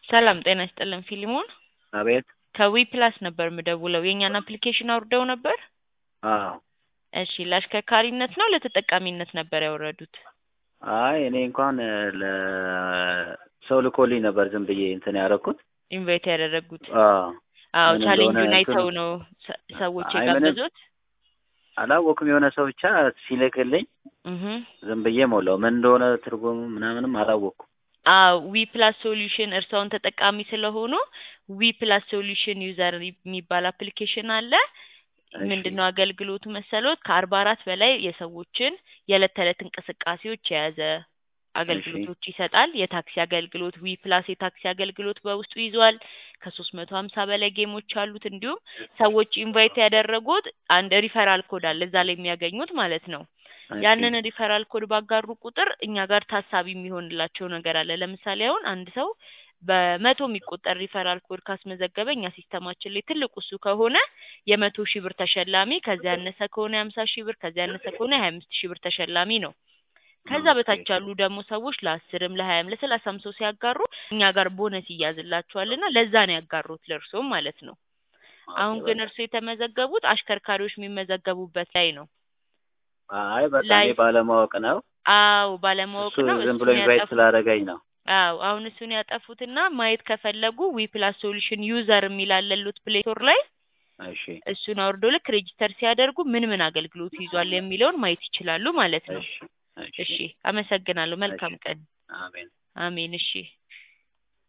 ሰላም ጤና ይስጥልን ፊሊሞን አቤት። ከዊ ፕላስ ነበር የምደውለው የእኛን አፕሊኬሽን አውርደው ነበር? አዎ። እሺ ለአሽከርካሪነት ነው ለተጠቃሚነት ነበር ያወረዱት? አይ እኔ እንኳን ለሰው ልኮልኝ ነበር ዝም ብዬ እንትን ያደረኩት። ኢንቫይት ያደረጉት? አዎ። አዎ ምን ቻሌንጁን እንደሆነ አይተው እንትኑ- ነው ሰ- ሰዎች አይ ምንም የጋበዙት? አላወኩም። የሆነ ሰው ብቻ ሲልክልኝ እህ ዝም ብዬ ሞላው። ምን እንደሆነ ትርጉሙ ምናምንም አላወኩም። አዎ ዊ ፕላስ ሶሉሽን እርስዎን ተጠቃሚ ስለሆኑ ዊ ፕላስ ሶሉሽን ዩዘር የሚባል አፕሊኬሽን አለ። እሺ ምንድነው አገልግሎቱ መሰሎት? ከአርባ አራት በላይ የሰዎችን የዕለት ተዕለት እንቅስቃሴዎች የያዘ አገልግሎቶች ይሰጣል። የታክሲ አገልግሎት ዊ ፕላስ የታክሲ አገልግሎት በውስጡ ይዟል። ከሶስት መቶ ሀምሳ በላይ ጌሞች አሉት። እንዲሁም ሰዎች ኢንቫይት ያደረጉት አንድ ሪፈራል ኮድ አለ እዛ ላይ የሚያገኙት ማለት ነው። እሺ ያንን ሪፈራል ኮድ ባጋሩ ቁጥር እኛ ጋር ታሳቢ የሚሆንላቸው ነገር አለ። ለምሳሌ አሁን አንድ ሰው በመቶ የሚቆጠር ሪፈራል ኮድ ካስመዘገበ እኛ ሲስተማችን ላይ ትልቁ እሱ ከሆነ የመቶ ሺህ ብር ተሸላሚ፣ ከዚያ ያነሰ ከሆነ የሀምሳ ሺህ ብር፣ ከዚያ ያነሰ ከሆነ የሀያ አምስት ሺህ ብር ተሸላሚ ነው። ከዛ ኦኬ በታች ያሉ ደግሞ ሰዎች ለአስርም ለሀያም ለሰላሳም ሰው ሲያጋሩ እኛ ጋር ቦነስ ይያዝላቸዋል እና ለዛ ነው ያጋሩት ለእርሶም ማለት ነው። ኦኬ አሁን ግን በቃ እርሶ የተመዘገቡት አሽከርካሪዎች የሚመዘገቡበት ላይ ነው አይ በቃ ላይ እኔ ባለማወቅ ነው። አዎ ባለማወቅ እሱ ነው ዝም ብሎ እሱን ኢንቫይት ያጠፉት። ስላደረገኝ ነው። አዎ አሁን እሱን ያጠፉትና ማየት ከፈለጉ ዊ ፕላስ ሶሉሽን ዩዘር የሚል አለሉት ፕሌይ ስቶር ላይ እሺ እሱን አውርዶ ልክ ሬጂስተር ሲያደርጉ ምን ምን አገልግሎት ይዟል የሚለውን ማየት ይችላሉ ማለት ነው። እሺ እሺ እሺ አመሰግናለሁ። እሺ መልካም ቀን። አሜን። አሜን። እሺ